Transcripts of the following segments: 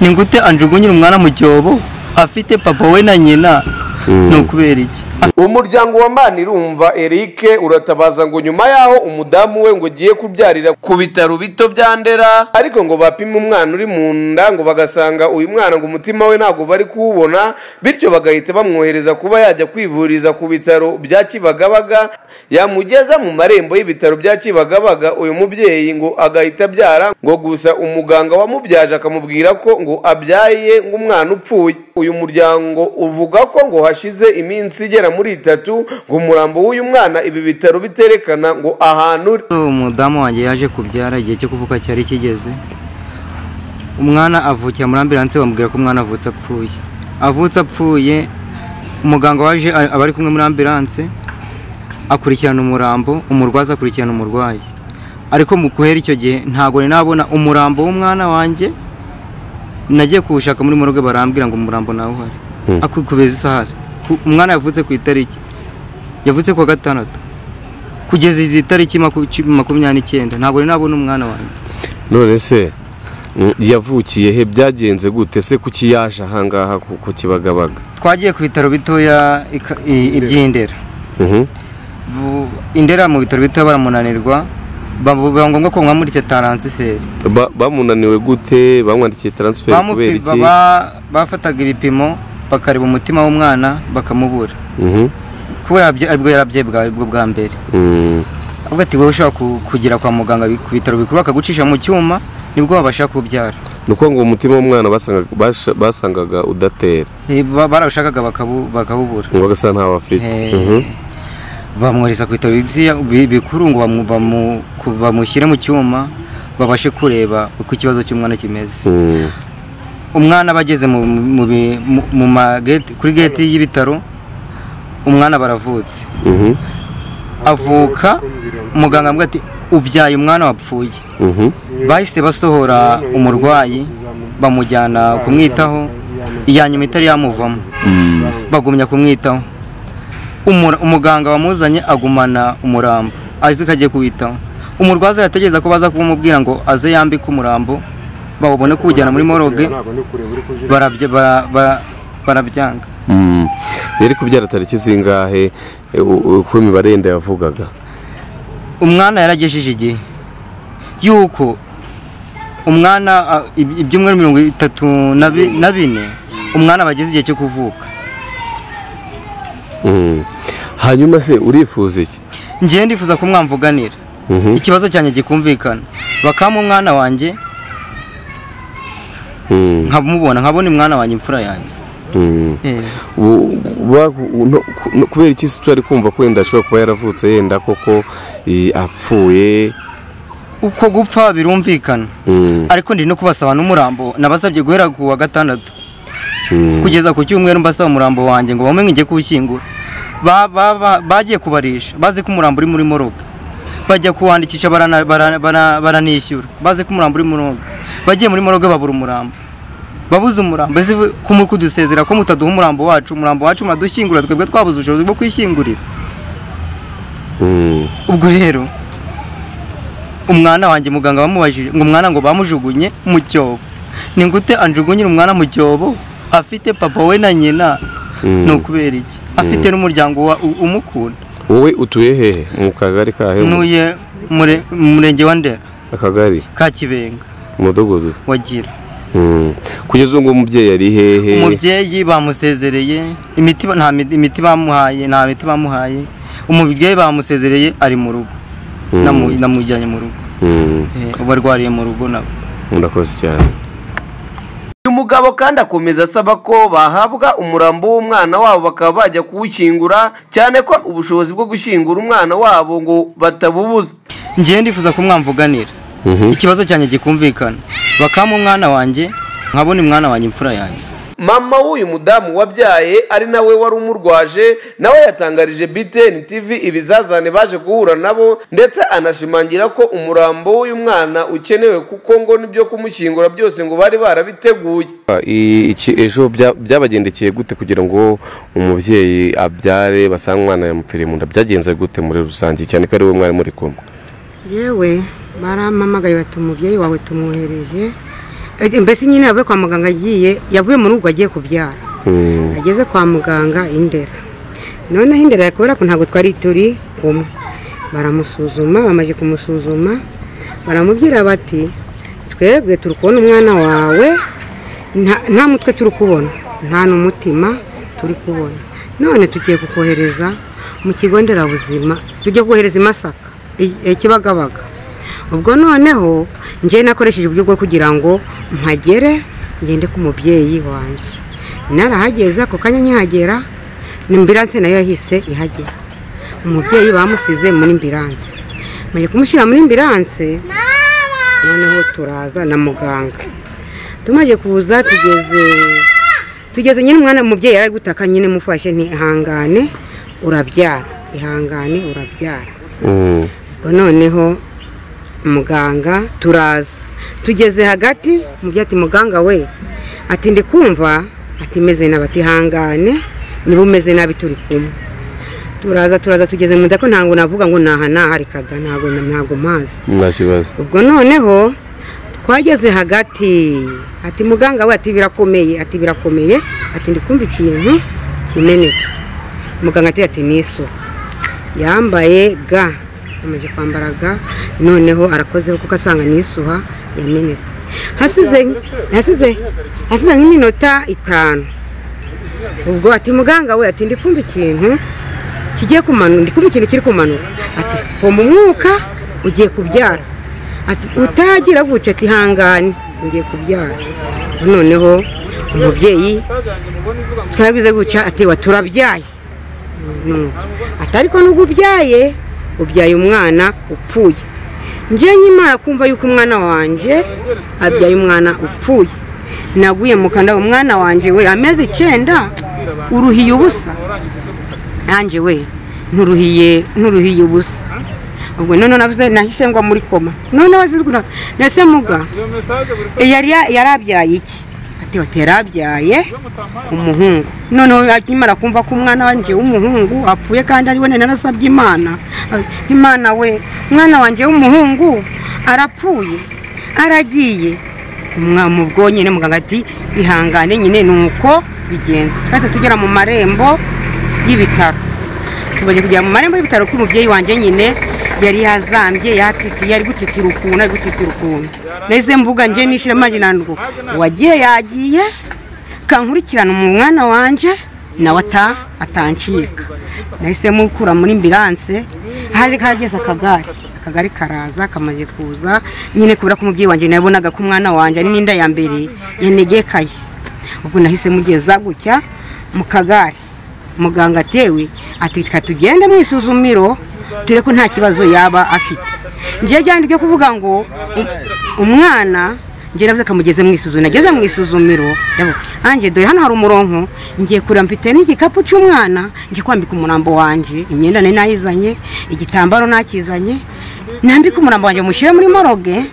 ni gute anjugunyira umwana mu cyobo afite papa we na nyina ni ukubera iki umuryango wa manirumva eric uratabaza ngo nyuma yaho umudamu we ngo ugiye kubyarira ku bitaro bito bya ndera ariko ngo bapime umwana uri mu nda ngo bagasanga uyu mwana ngo umutima we ntabwo bari kuwubona bityo bagahita bamwohereza kuba yajya kwivuriza ku bitaro bya kibagabaga yamugeza mu marembo y'ibitaro bya kibagabaga uyu mubyeyi ngo agahita abyara ngo gusa umuganga wamubyaje akamubwira ko ngo abyaye nk'umwana upfuye uyu muryango uvuga ko ngo hashize iminsi igera muri itatu ngo umurambo w'uyu mwana ibi bitaro biterekana ngo ahantu uri umudamu wanjye yaje kubyara igihe cyo kuvuka cyari kigeze umwana avukira muri ambiranse bamubwira ko umwana avutse apfuye avutse apfuye umuganga waje a- aba ari kumwe muri ambiranse akurikirana umurambo umurwaza akurikirana umurwayi ariko mu guhera icyo gihe ntabwo nari nabona umurambo w'umwana wanjye nagiye kuwushaka muri morgue barambwira ngo umurambo nawe uhari ariko kubeza isaha si. Ku- umwana yavutse ku itariki yavutse ku wa gatandatu kugeza izi tariki maku- ci- makumyabiri n'icyenda ntabwo nari nabona umwana wanjye none se mm, yavukiye he byagenze gute se kuki yaje ahangaha ku ku kibagabaga twagiye ku bitaro bitoya ika- i- iby'indera Mhm. Bu- indera mu bitaro bitoya baramunanirwa babu- biba ngombwa ko bamwamurikira taransiferi Ba- bamunaniwe gute bamwandikiye taransiferi kubera Bamupi- iki baba- bafataga ibipimo bakareba umutima w'umwana bakamubura Mhm. kubera yabye- aribwo yarabye bwa- bwo bwa mbere Mm. ahubwo ati wowe ushobora ku- kugera kwa muganga bi- ku bitaro bikuru bakagucisha mu cyuma nibwo wabasha kubyara ni uko ngo umutima w'umwana basangaga- basha- basangaga udatera Eh, ba- barawushakaga bakabu- bakabubura ngo bagasa ntawe afite Eh, Mhm. bamwohereza ku bitaro bitiya- bi- bikuru ngo bamu- bamu- ku- bamushyire mu cyuma babashe kureba uko ikibazo cy'umwana kimeze Mm. umwana bageze mu mu bi- mu- mu ma gate- kuri geti y'ibitaro umwana baravutse Mhm. avuka muganga avuga ati ubyaye umwana wapfuye Mhm. bahise basohora umurwayi bamujyana kumwitaho iya nyuma itari yamuvamo Mm. bagumya kumwitaho Umura- umuganga wamuzanye agumana umurambo azi ko agiye kuwitaho umurwaza yategereza ko baza kumubwira ngo aze yambike umurambo bawubone kuwujyana muri moroge barabya- bara- bara- barabyanga Mm. yari kubyara tariki zingahe eh, u- uko imibare yenda yavugaga umwana yaragejeje igihe yuko umwana a, ib- ibyumweru mirongo itatu na bi- na bine umwana bageze igihe cyo kuvuka Mm. hanyuma se urifuza iki ngewe ndifuza kumwamvuganira Mhm. ikibazo cyanjye gikumvikana bakampa umwana wanjye Mm. nkamubona nkabona umwana wanjye imfura yanjye Mm. Eh. Bu- ba- no- no- kubera iki se turi kumva ko wenda ashobora kuba yaravutse yenda koko eh, apfuye uko gupfa birumvikana Mm. ariko ndi no kubasaba n'umurambo nabasabye guhera ku wa gatandatu Mm. kugeza ku cyumweru mbasaba umurambo wanjye ngo bamenye ngiye kuwushyingura Ba- ba- ba- bagiye kubarisha bazi ko umurambo uri muri moroga bajya kuwandikisha barana- barana- bara- baranishyura bazi ko umurambo uri muri moroga bagiye muri moroga babura umurambo babuze umurambo ese kumuri kudusezera ko mutaduha umurambo wacu umurambo wacu muradushyingura twebwe twabuze ubushobozi bwo kwishyingurira Mm. ubwo rero umwana wanjye muganga bamubajije ngo umwana ngo bamujugunye mu cyobo ni gute anjugunyira umwana mu cyobo afite papa we na nyina Mm. ni ukubera iki afite n'umuryango wa- u- umukunda wowe utuye hehe mu kagari kahe ntuye mure- mu murenge wa ndera akagari ka kibenga umudugudu wagira Mm. kugeza ubu ngubu umubyeyi ari hehe umubyeyi bamusezereye imiti ba- nta mi- imiti bamuhaye nta miti bamuhaye umubyeyi bamusezereye ari mu rugo Mm. Namu- namujyanye mu rugo Mm. Eh, ubu arwariye mu rugo nabo murakoze cyane uyu mugabo kandi akomeza asaba ko bahabwa umurambo w'umwana wabo bakaba bajya kuwushyingura cyane ko ubushobozi bwo gushyingura umwana wabo ngo batabubuza ngewe ndifuza kumwamvuganira Mhm. ikibazo cyanjye gikumvikana bakampa umwana wanjye nkabona umwana wanjye imfura yanjye mama w'uyu mudamu wabyaye ari nawe wari umurwaje nawe yatangarije btn tv ibizazane baje guhura nabo ndetse anashimangira ko umurambo w'uyu mwana ukenewe kuko ngo n'ibyo kumushyingura byose ngo bari barabiteguye Ah, i- iki- ejo bya- byabagendekeye gute kugira ngo umubyeyi abyare basanga umwana yamupfiriye mu nda byagenze gute muri rusange cyane ko ari we mwari muri kumwe yewe barampamagaye bati umubyeyi wawe tumwohereje Eh, mbese nyine yavuye kwa muganga agiye yavuye mu rugo agiye kubyara Mm. ageze kwa muganga indera noneho indera kubera ko ntabwo twari turi umwe baramusuzuma bamaze kumusuzuma baramubwira bati twebwe turi kubona umwana wawe nta- nta mutwe turi kubona nta n'umutima turi kubona none tugiye kukohereza mu kigo nderabuzima tujya kohereza i masaka i- i kibagabaga ubwo noneho njye nakoresheje uburyo bwo kugira ngo mpagere ngende ku mubyeyi wanjye narahageze ako kanya nkihagera ni mbiranse nayo yahise ihagera umubyeyi bamusize muri mbiranse maze kumushyira muri mbiranse noneho turaza na muganga tumaze kuza tugeze tugeze nyine umwana umubyeyi yari ari gutaka nyine mufashe ntihangane urabyara ihangane urabyara Mm. Ubwo noneho muganga turaza tugeze hagati mubyo ati muganga we ati ndi kumva ati meze nabi ati hangane niba umeze nabi turi kumwe turaza turaza tugeze mu nda ko ntabwo navuga ngo naha naha rikada ntabwo ntabwo mpazi nta kibazo ubwo noneho twageze hagati ati muganga we ati birakomeye ati birakomeye ati ndi kumva ikintu kimenetse muganga ati ati ni isuka yambaye ga amaze kwambara ga noneho arakozeho kuko asanga ni isuha yamenetse hasize hasize hasize nk'iminota itanu ubwo ati muganga we ati ndi kumva ikintu kigiye kumanuka ndi kumva ikintu kiri kumanuka ati voma umwuka ugiye kubyara ati utagira gutya ati hangane ngiye kubyara noneho umubyeyi twagize gutya ati wa turabyaye No. ati ariko nubwo ubyaye ubyaye umwana upfuye njye nyimara kumva yuko umwana wanjye abyaye umwana upfuye naguye mu kanwa umwana wanjye we amezi icyenda uruhiye ubusa nanjye we nturuhiye nturuhiye ubusa ubwo noneho navuze nahise ngwa muri koma noneho zirwa nese muga yari ya- yari abyaye iki ati bati yari abyaye umuhungu noneho akimara kumva ko umwana wanjye w'umuhungu apfuye kandi ari we nari narasabye imana ati, imana we umwana wanjye w'umuhungu arapfuye aragiye umwa- mu bwonyine muganga ati ihangane nyine ni uko bigenze twahise tugera mu marembo y'ibitaro tumaze kujya mu marembo y'ibitaro k'umubyeyi wanjye nyine yari yazambye yatitiye ari gutitira ukuntu ari gutitira ukuntu nahise mvuga nje nishira maji nanduko wagiye yagiye kankurikirana umwana wanjye nawe ata atancika nahise mukura muri mbiranse haje kageze akagare akagari karaza kamaze kuza nyine kubera ko umubyeyi wanjye nabonaga ko umwana wanjye ari n'inda ya mbere yanegekaye ubwo nahise mugeza gutya mu kagare muganga atewe ati reka tugende mu isuzumiro dore ko nta kibazo yaba afite njyewe byari byo kuvuga ngo u- umwana njye navuze kamugeze mu isuzumiro nageze mu isuzumiro ndavuga, ange dore hano hari umuronko ngiye kureba mfite n'igikapu cy'umwana ngiye kwambika umurambo wanjye imyenda nari nayizanye igitambaro nakizanye nambike umurambo wanjye mushyire muri moroge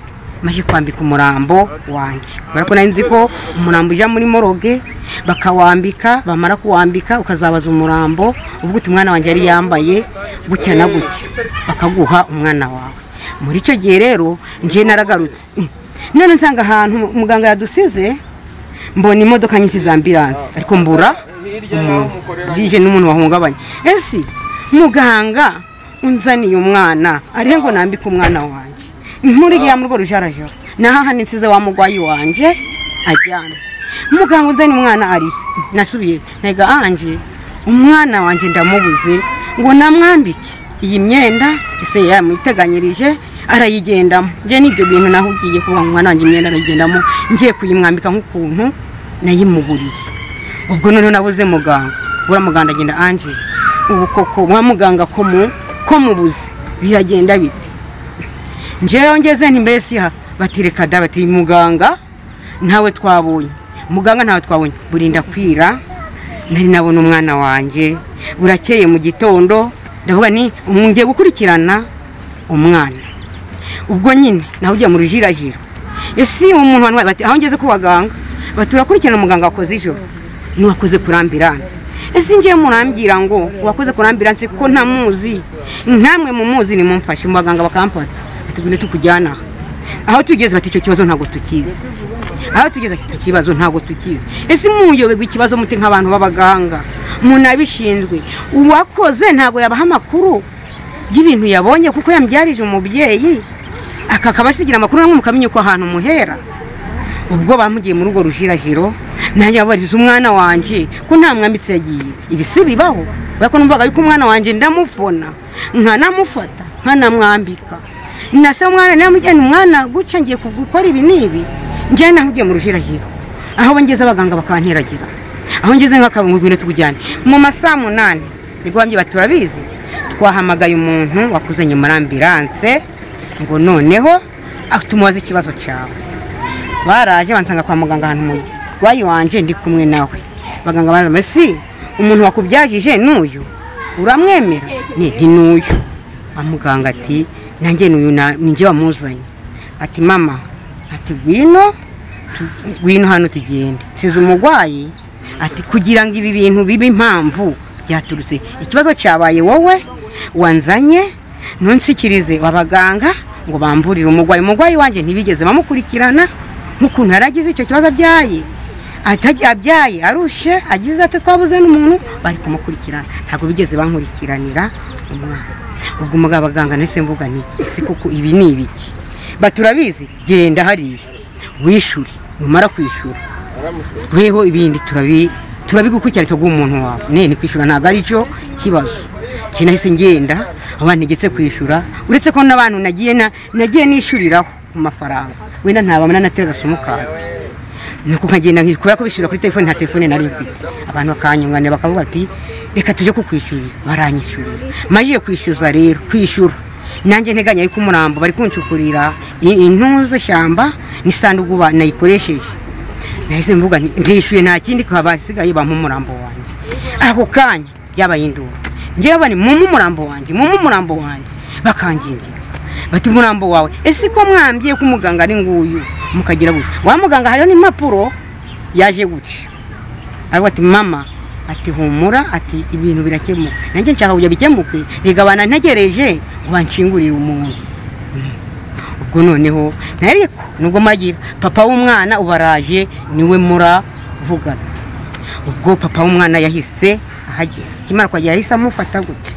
maze kwambika umurambo wanjye kubera ko nari nzi ko umurambo ujya muri moroge bakawambika bamara kuwambika ukazabaza umurambo uvuga uti umwana wanjye yari yambaye gutya na gutya bakaguha umwana wawe muri icyo gihe rero njye naragarutse Mm. none nsanga ahantu muganga yadusize mbona imodoka nyinshi za ambiranse ariko mbura umuntu bwije n'umuntu wahungabanye ese muganga unzaniye umwana arihe ngo nambike umwana wanjye inkuru igiye mu rwo rujarajara nahaha nsize wa mugwayi wanjye ajyana muganga unzaniye umwana arihe nasubiye ntega anje umwana wanjye ndamubuze ngo namwambike iyi myenda ese yamuteganyirije arayigendamo njye n'ibyo bintu naho ugiye kuvuga ngo umwana wanjye imyenda arayigendamo ngiye kuyimwambika nk'ukuntu nayimuburiye ubwo noneho nabuze muganga buriya muganga agenda anje ubu koko wa muganga ko mu ko mubuze biragenda bite njyewe ngeze ntibesi ha bati reka da bati muganga ntawe twabonye muganga ntawe twabonye burinda kwira nari nabona umwana wanjye burakeye mu gitondo ndavuga ni ngiye gukurikirana umwana ubwo nyine nawe ujya mu rujirajiro ese uwo muntu wari bati aho ngeze ku baganga bati urakurikirana umuganga wakoze ijoro ntiwakoze kuri ambiranse ese ngiye murambwira ngo wakoze kuri ambiranse ko ntamuzi ntamwe mumuzi nimumfashe mu baganga bakamfata bati ngwino tukujyana aha aho tugeze bati icyo kibazo ntabwo tukizi aho tugeze icyo kibazo ntabwo tukizi ese muyoberwa ikibazo mute nk'abantu b'abaganga umuntu abishinzwe uwakoze ntabwo yabaha amakuru y'ibintu yabonye kuko yambyarije umubyeyi akakaba asigira amakuru namwe mukamenya uko ahantu muhera ubwo bamugiye muri urwo rujirajiro nanjye babariza umwana wanjye ko nta mwambitse yagiye ibi si bibaho kubera ko numvaga yuko umwana wanjye ndamufona nkanamufata nkanamwambika nasa mwana namujyana umwana guca ngiye gukora ibi n'ibi njyana naho ugiye mu rujirajiro aho bangeze abaganga bakanteragira aho ngeze nk'akabungu ngwino tukujyane mu masaha munani nibwo bambye bati turabizi twahamagaye umuntu wakuzanye muri ambiranse ngo noneho ah, tumubaze ikibazo cyawe baraje bansanga kwa muganga ahantu mu murwayi wanje ndi kumwe nawe abaganga baraza mbese umuntu wakubyajije n'uyu uramwemera ni nti n'uyu wa muganga ati nanjye n'uyu na- ninjye wamuzanye ati mama ati ngwino tu- ngwino hano tugende size umurwayi ati kugira ngo ibi bintu bibe impamvu byaturutse ikibazo cyabaye wowe wanzanye ntunsikirize abaganga ngo bamburire umurwayi umurwayi wanjye ntibigeze bamukurikirana nk'ukuntu yari agize icyo kibazo abyaye atajya abyaye arushe agize ati twabuze n'umuntu bari kumukurikirana ntabwo bigeze bankurikiranira umwana ubwo umugabo abaganga ndetse mvuga nti ese koko ibi ni ibiki baturabizi genda hariya wishyure numara kwishyura weho ibindi turabi turabigukurikirana cyo guha umuntu wawe nene kwishyura ntabwo ari cyo kibazo njye nahise ngenda abantu ntigetse kwishyura uretse ko n'abantu nagiye na- nagiye nishyuriraho ku mafaranga wenda ntabamana nateraga sumukadi nuko nkagenda nki- kubera ko bishyura kuri telefone nta telefone nari mfite abantu bakanyunganira bakavuga ati reka tujye kukwishyurira baranyishyurira majiye kwishyuza rero kwishyura nanjye nteganya yuko umurambo bari kuncukurira i- intuze shyamba n'isanduku ba- nayikoresheje nahise mvuga nti ndishyuye nta kindi kaba hasigaye bampa umurambo wanjye ako kanya byabaye induru njyewe bani mumu umurambo wanjye mumu umurambo wanjye bakangingira bati umurambo wawe ese ko mwambye ko umuganga ari nguyu mukagira gutya wa muganga hariho n'impapuro yaje gutya ariko ati mama ati humura ati ibintu birakemuka nanjye nshaka kujya bikemuke rega banantegereje ngo banshingurire umuntu ubwo noneho ntariko nubwo magira papa w'umwana ubaraje niwe muravugana ubwo papa w'umwana yahise ahagera akimara kuhagera yahise amufata gutya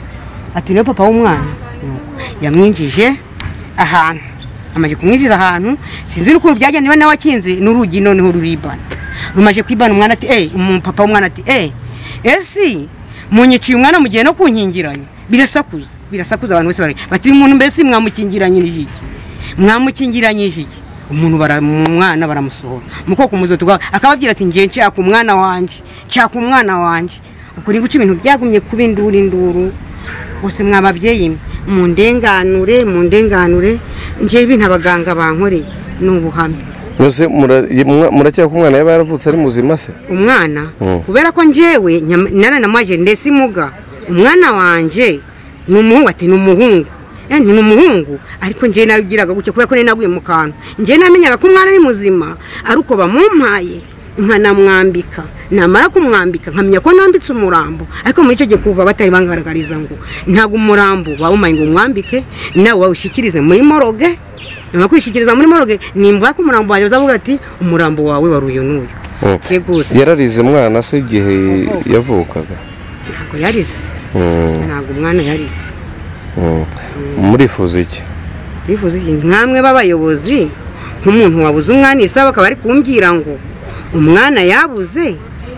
ati niwe papa w'umwana Nuko yamwinjije ahantu amaze kumwinjiza ahantu sinzi n'ukuntu byagenda niba nawe akinze n'urugi noneho ruribana rumaje kwibana umwana ati eee umupapa w'umwana ati eee ese munyiciye umwana mugiye no kunkingiranya birasakuza birasakuza abantu bose bari bati uyu muntu mbese mwamukingiranyirije iki mwamukingiranyije iki umuntu bara- mu mwana baramusohora muko kumuzo tugawe akababwira ati ngiye nshaka umwana wanje nshaka umwana wanje ukuri guca ibintu byagumye kuba induru induru bose mwababyeyi mwe, mundenganure mundenganure ngewe ibintu abaganga bankoreye ni ubuhamya mbese mura- mwa- murakeka ko umwana yaba yaravutse ari muzima se umwana Mm. kubera ko njyewe nyam- naranamwaje ndetse imuga umwana wanjye ni umuhungu ati ni umuhungu Eh, ni umuhungu ariko njyewe nabigiraga gutya kubera ko nari naguye mu kantu njyewe namenyaga ko umwana ari muzima ari uko bamumpaye nkanamwambika namara kumwambika nkamenya ko nambitse umurambo ariko muri icyo gihe kuva batari bangaragariza ngo ntabwo umurambo wawumaye ngo umwambike nawe wawushyikirize muri moroge nyuma yo kwishyikiriza muri moroge nimbura ko umurambo wanjye bazavuga ati umurambo wawe wari uyu n'uyu Mm. Tegura. yararize umwana se igihe yavukaga ntabwo yarize Mm, ntabwo umwana yarize mm. murifuza iki yifuza iki nkamwe b'abayobozi nk'umuntu wabuze umwana isaba akaba ari kumbwira ngo umwana yabuze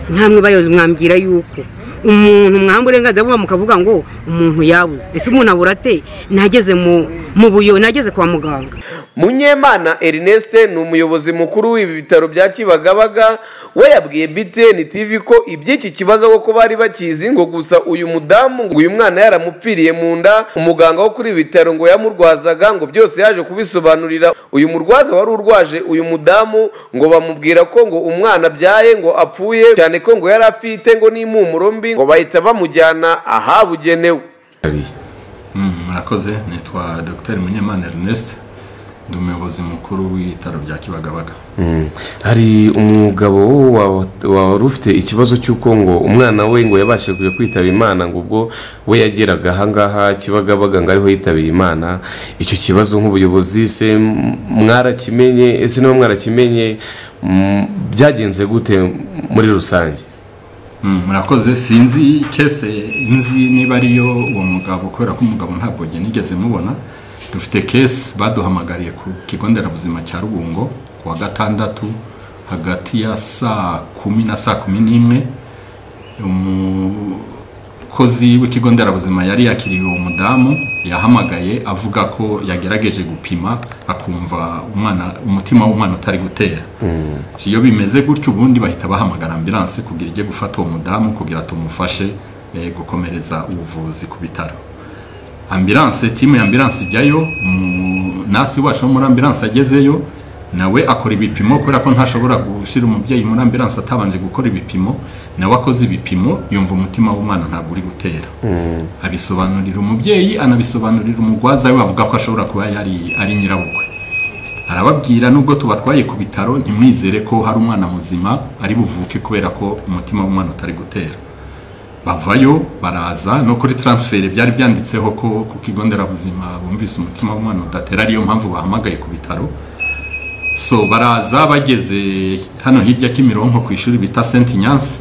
nkamwe bayobozi mwambwira yuko umuntu mwamba uburenganzira buba mukavuga ngo umuntu yabuze ese umuntu abura ate nageze mu mu buyo nageze kwa muganga munyemana erineste ni umuyobozi mukuru w'ibi bitaro bya kibagabaga we yabwiye btn tv ko iby'iki kibazo koko bari bakizi ngo gusa uyu mudamu ngo uyu mwana yaramupfiriye mu nda umuganga wo kuri ibi bitaro ngo yamurwazaga ngo byose yaje kubisobanurira uyu murwaza wari urwaje uyu mudamu ngo bamubwira ko ngo umwana abyaye ngo apfuye cyane ko ngo yari afite ngo n'impumuro mbi ngo bahita bamujyana ahabugenewe Mm, murakoze nitwa dr munyemana ernest ndi umuyobozi mukuru w'ibitaro bya kibagabaga Mm. hari umugabo wa- wari ufite ikibazo cy'uko ngo umwana we ngo yabashije kwitaba imana ngo ubwo we yageraga ahangaha kibagabaga ngo ariho yitabiye imana icyo kibazo nk'ubuyobozi se m- mwarakimenye ese niba mwarakimenye mm, byagenze gute muri rusange Mm, murakoze sinzi kese nzi niba ariyo uwo mugabo kubera ko umugabo ntabwo njye nigeze mubona dufite kese baduhamagariye ku kigo nderabuzima cya rubungo ku wa gatandatu hagati ya saa kumi na saa kumi n'imwe umukozi w'ikigo nderabuzima yari yakiriye uwo mudamu yahamagaye avuga ko yagerageje gupima akumva umwana umutima w'umwana utari gutera iyo bimeze gutyo ubundi bahita bahamagara ambilanse kugira ijye gufata uwo mudamu kugira tumufashe eh, gukomereza ubuvuzi ku bitaro ambilanse timu ya ambilanse ijyayo umu- nasi wacu wo muri ambilanse agezeyo nawe akora ibipimo kubera ko ntashobora gushyira umubyeyi muri ambilanse atabanje gukora ibipimo nawe akoze ibipimo yumva umutima w'umwana ntabwo uri gutera abisobanurira umubyeyi anabisobanurira umurwaza we bavuga ko ashobora kuba yari ari nyirabukwe arababwira nubwo tubatwaye ku bitaro ntimwizere ko hari umwana muzima ari buvuke kubera ko umutima w'umwana utari gutera bavayo baraza no kuri taransiferi byari byanditseho ko ku kigo nderabuzima bumvise umutima w'umwana udatera ariyo mpamvu bahamagaye ku bitaro so baraza bageze hano hirya kimironko ku ishuri bita senti nyansi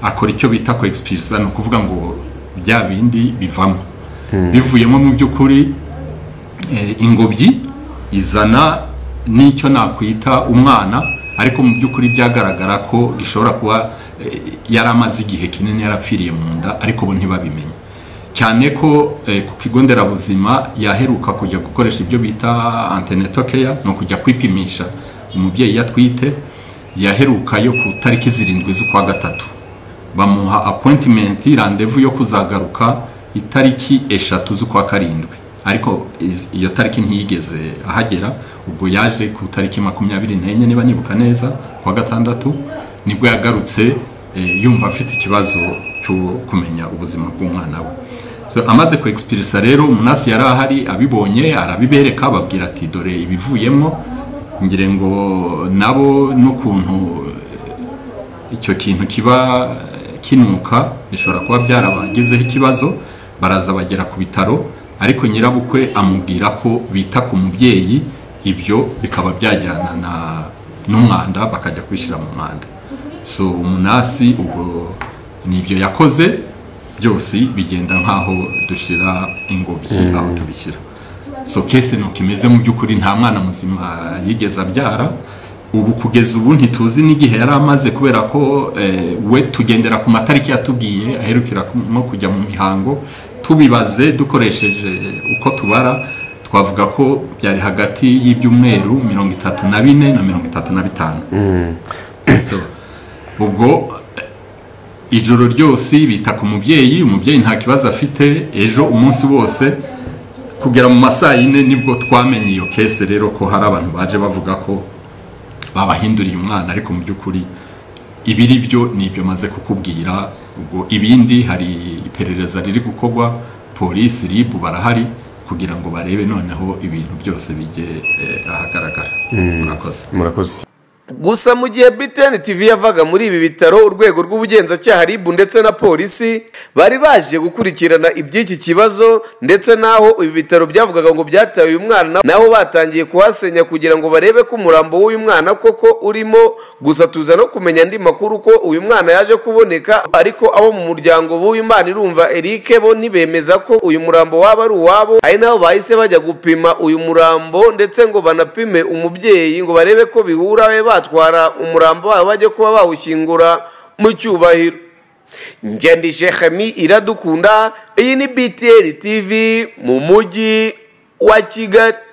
akora icyo bita ko egisipiriza ni ukuvuga ngo bya bindi bivamo bivuyemo mu by'ukuri eh, ingobyi izana n'icyo nakwita umwana ariko mu by'ukuri byagaragara ko gishobora kuba eh, yari amaze igihe kinini yarapfiriye mu nda ariko bo ntibabimenye cyane ko eh, ku kigo nderabuzima yaheruka kujya gukoresha ibyo bita antenatal care ni ukujya kwipimisha umubyeyi yatwite yaheruka yo ku tariki zirindwi z'ukwa gatatu bamuha appointment randevu yo kuzagaruka itariki eshatu z'ukwa karindwi ariko iz- iyo tariki ntiyigeze ahagera ubwo yaje ku tariki makumyabiri n'enye niba nibuka neza kwa gatandatu nibwo yagarutse eh, yumva afite ikibazo cyo kumenya ubuzima bw'umwana we so, amaze ku expirisa rero umunasi yari ahari abibonye arabibereka ababwira ati dore ibivuyemo ngira ngo nabo n'ukuntu icyo kintu kiba kinuka bishobora kuba byarabagezeho ikibazo baraza bagera ku bitaro ariko nyirabukwe amubwira ko bita ku mubyeyi ibyo bikaba byajyana na- n'umwanda bakajya kubishyira mu mwanda so umunasi ubwo n'ibyo yakoze byose bigenda nk'aho dushyira ingobyi aho tubishyira so kese nuko imeze mu by'ukuri nta mwana muzima yigeze abyara ubu kugeza ubu ntituzi n'igihe yari amaze kubera ko eh, we tugendera ku matariki yatubwiye aherukira ku- nko kujya mu mihango tubibaze dukoresheje uko tubara twavuga ko byari hagati y'ibyumweru mirongo itatu na bine na mirongo itatu na bitanu So, ubwo ijoro ryose bita ku mubyeyi umubyeyi nta kibazo afite ejo umunsi wose kugera mu masaa yine nibwo twamenye iyo kese rero ko hari abantu baje bavuga ko babahinduriye umwana ariko mu by'ukuri ibiri byo ni ibyo maze kukubwira ubwo ibindi hari iperereza riri gukorwa polisi ribu barahari kugira ngo barebe noneho ibintu byose bijye eh, ahagaragara murakoze murakoze gusa mu gihe BTN TV yavaga muri ibi bitaro urwego rw'ubugenzacyaha RIB ndetse na polisi bari baje gukurikirana iby'iki kibazo ndetse n'aho ibi bitaro byavugaga ngo byataye uyu mwana naho batangiye kuhasenya kugira ngo barebe ko umurambo w'uyu mwana koko urimo gusa tuza no kumenya andi makuru ko uyu mwana yaje kuboneka ariko abo mu muryango b'uyu mwana irumva Eric bo ntibemeza ko uyu murambo waba ari uwabo ari nabo bahise bajya gupima uyu murambo ndetse ngo banapime umubyeyi ngo barebe ko bihura be batwara umurambo wabo bajye kuba bawushyingura mu cyubahiro ngendi shekemi iradukunda iyi ni btn tv mu mujyi wa kigali